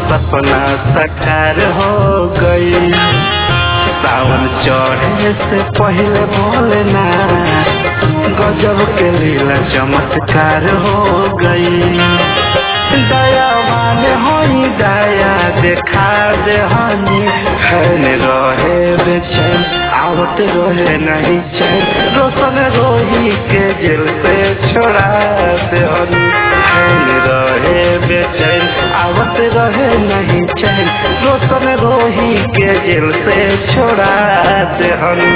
सपना साकार हो गई सावन चढ़े से पहले बोलना गजब के लीला चमत्कार हो गई दयावान होई दया देखा दे हनी खैन रहे बेचैन आवत रहे नहीं चैन रोशन रोही के जेल से छोड़ा दे हनी खैन रहे बेचैन आवत रहे नहीं चैन रोशन रोही के जेल से छोड़ा दे हनी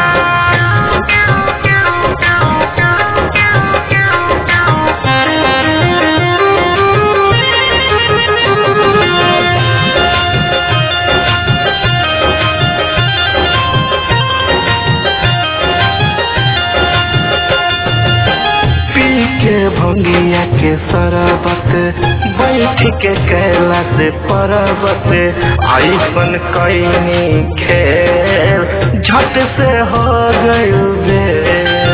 के भंगिया के सरबत बैठ के कैला से परबत ऐसन कैनी खेल झट से हो गई बेर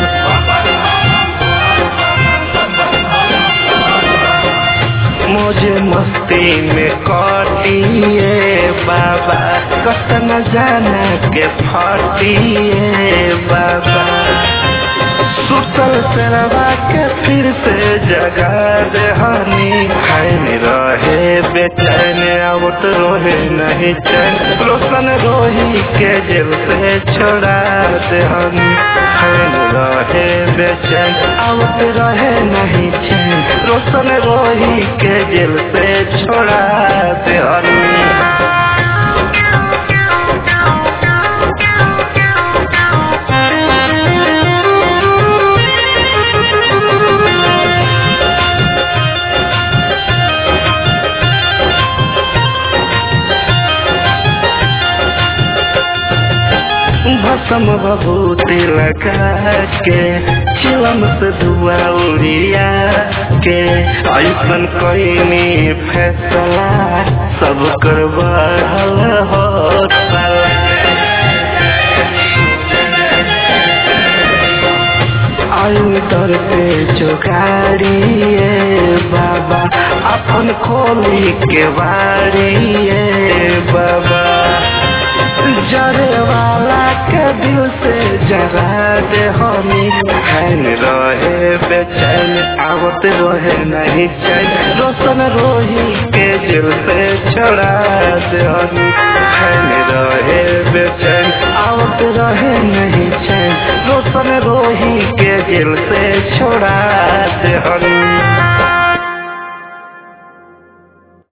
मुझे मस्ती में काटिए बाबा कत न जाना के फाटिए बाबा सुतल सरवा के फिर से जगा दे हनी खैन रहे बेचैन आवत रोहे नहीं चैन रोशन रोही के जेल से छोड़ा दे हनी खैन रहे बेचैन आवत रहे नहीं चैन रोशन रोही के जेल से छोड़ा दे हनी भसम बबूती लगा के चिलम से धुआ उड़िया के ऐसन कैनी फैसला सब कर बढ़ल हो आयु तर पे चुकारिए बाबा अपन खोली के बारिए बाबा जरे वाला के दिल से जरा दे हमी हैन रहे बेचैन आवत रहे नहीं चैन रोशन रोही के दिल से छोड़ा दे हमी हैन रहे बेचैन आवत रहे नहीं चैन रोशन रोही के दिल से छोड़ा दे हमी